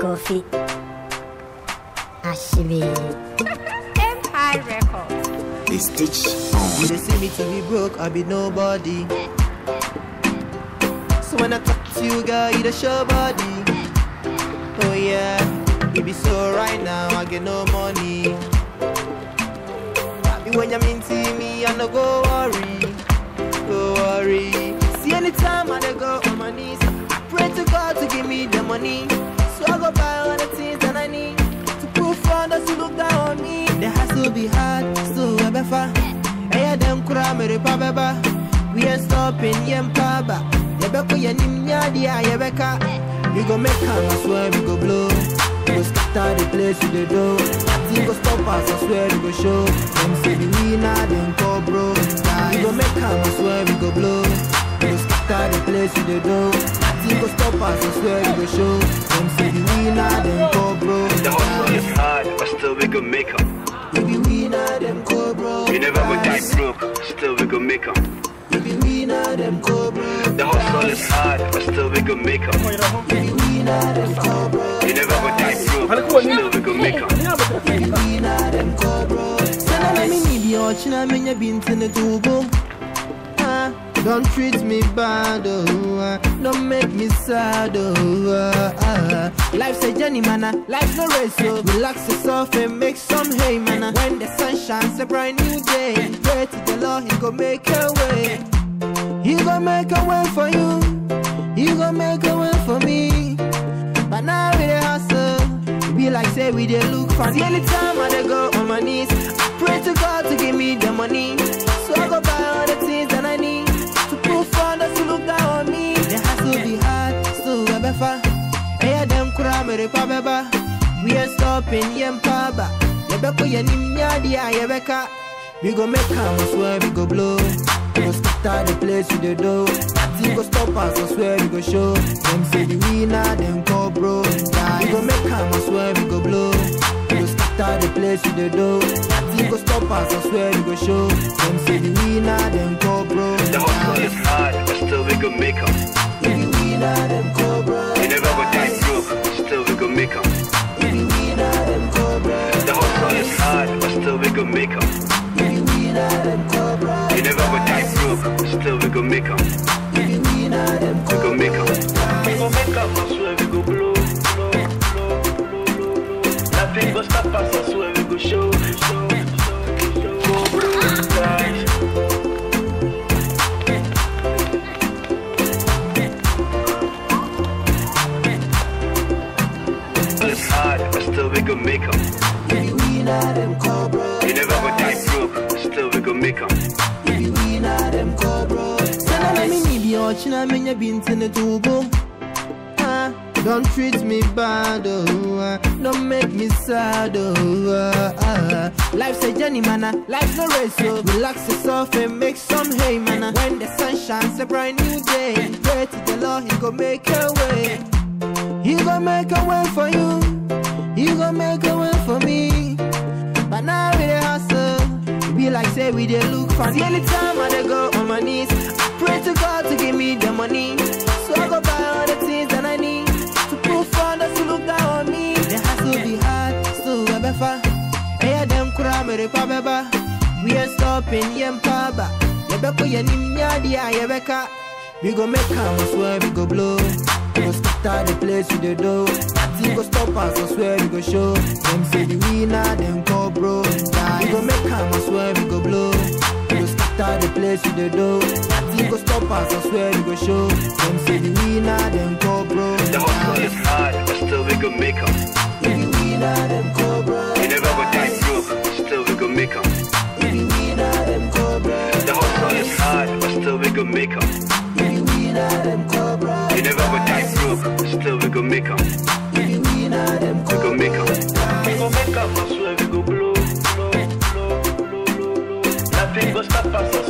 Kofi. Ashibi. Empire Records. They stitch You dey see me to be broke, I be nobody. So when I talk to you, girl, you the show body. Oh yeah, you be so right now, I get no money. Happy when you mean to me, I no go worry, go worry. See anytime I dey go on my knees, I pray to God to give me the money. So I go buy all the things that I need to prove for others to look down on me. The hustle be hard, so I better. Eya dem kura mere pa beba We ain't stopping yem pa ba Yebeko ye nim nyadi a yebeka We go make am, I swear we go blow We go scatter the place with the dough Nothing go stop us, I swear we go show Them say the winner, them call bro We go make am, I swear we go blow We go scatter the place with the dough Nothing go stop us, I swear we go show Them say the winner, them call bro The hustle is hard, but still we gon' make 'em. We be winner, them call bro We never go die broke, still we gon' make 'em. We be winner, them call bro The hustle is hard, but still we gon' make 'em. We be winner, them call bro We never go die broke, still we gon' make 'em. Sana me need your china menya binti ne tubo. Ah, Don't treat me bad, oh, ah. don't make me sad, oh, ah, ah. Life's a journey, man, ah. life's no race, so relax yourself and make some hay, man. ah. When the sun shines, a brand new day. Pray to the Lord, He go make a way. He go make a way for you. He go make a way for me. But now we dey hustle. It Be like say we dey look for See anytime I dey go on my knees, I pray to God to give me the money. So I go buy all the things that I need to prove for others to look down on me. The hustle be hard, still we befa. Eya dem kura mere pa beba. We ain't stopping yem pa ba. Yebeko ye nim nyadi a yebeka. We go make am, I swear we go blow. We go scatter the place with the dough. Nothing go stop us, I swear we go show. Them say the winner, them call bro. We go make am, I swear we go blow. We go scatter the place with the dough. Nothing go stop us, I swear we go show. Them say the winner, them call bro. The hustle is hard, but still we gon' make 'em. We the winner, them call bro. We never go die broke, still we gon' make 'em. We the winner, them call bro. The hustle is hard, but still we gon' make 'em. We the winner, them call bro. We never go die broke, still we gon' make 'em. We the winner, them We call gon' make 'em. We gon' make 'em, I swear we go blow, blow, blow, blow, blow, blow. Nothing go stop us, I swear we go show, show, show, show. Go blow, guys. It's hard, but still we gon' make 'em. We the winner, them call bro. We never go die broke, still we gon' make 'em. We the winner, them call bro. Sana na me need your china menya binti ne tubo. Ah, Don't treat me bad, oh, ah. don't make me sad, oh, ah, ah. Life's a journey, man, ah. life's no race, so relax yourself and make some hay, man. ah. When the sun shines, a brand new day. Pray to the Lord, He go make a way. He go make a way for you. He go make a way for me. But now we dey hustle. It Be like say we dey look for. See anytime I dey go on my knees, I pray to God to give me the money. So I go buy all the things that I need to prove for others to look down on me. The hustle be hard, still we befa. Eya dem kura mere pa beba. We ain't stopping yem pa ba. Yebeko ye nim nyadi a yebeka. We go make am, I swear we go blow. We go scatter the place with the dough. Nothing go stop us, I swear we go show. Them say the winner, them call bro. We go make am, I swear we go blow. We go scatter the place with the dough. Nothing go stop us, I swear we go show. Them say the winner, them call bro. The hustle is hard, but still we gon' make 'em. We the winner, them call bro. We never go die broke, still we gon' make 'em. We the winner, them call bro. The hustle is hard, but still we gon' make 'em. We the winner, them call bro. We never go die broke, still we gon' make 'em. We the winner, them We call gon' make 'em. We gon' make 'em, I swear we go blow, blow, blow, blow, blow, blow. Nothing go stop us, I